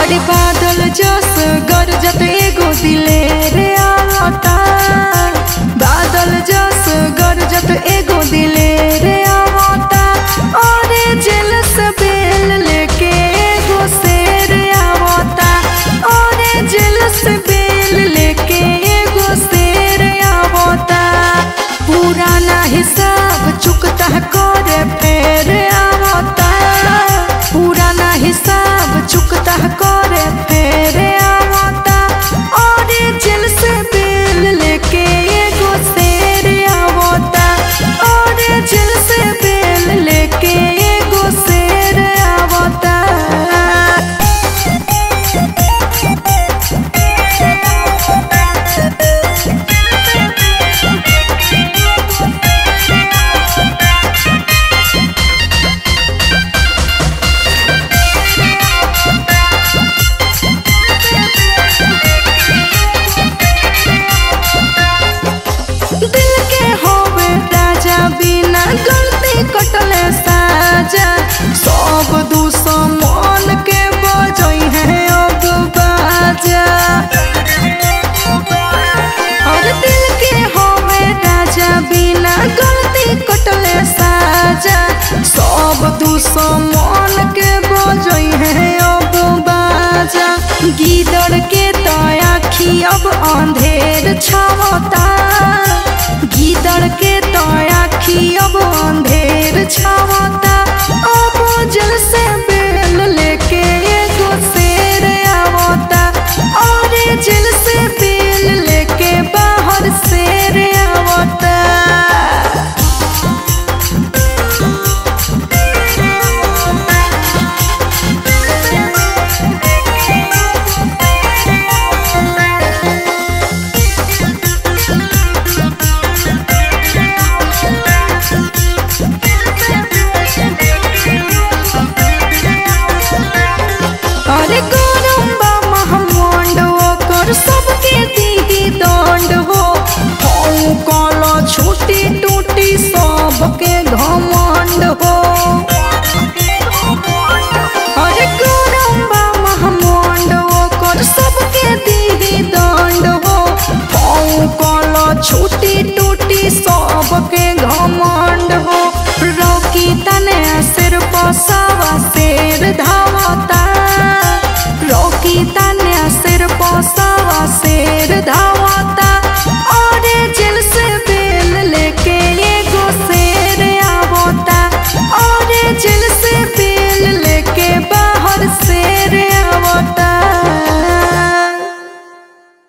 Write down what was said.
अरे बादल जस गरजत एगो दिले रे आवता बादल जस गरजत एगो दिले रे आवता अरे जेल से बेल लेके एगो शेर आवता अरे जेल से बेल लेके एगो शेर आवता पुराना हिसाब चुकता करे फेर आवता पुराना हिसाब चुकता करे फेर आवता और जेल से बेल लेके एगो शेर आवता और जेल से बेल लेके एगो शेर आवता दिल के होवे राजा बिना गलती कटले साजा सब दुश्मन के बजई है अब बाजा और दिल के होवे राजा बिना गलती कटले साजा सब दुश्मन के बजई है अब बाजा गीदड़ के तो आखी अब अंधेर छावता गीदड़ के तो आखी अब अंधेर छावता अब जल से बेल लेके एगो शेर आवता और जल से बेल लेके बाहर शेर आवता अरे गरम्बा महमंड ओकर सबके दीदी दंड हो हऊ कल छूटी टूटी सबके घमंड हो अरे गरम्बा महमंड ओकर सबके दीदी दंड हो हऊ कल छूटी टूटी सबके घमंड हो रोकी तने सिर पसावा शेर धावता रोकी ता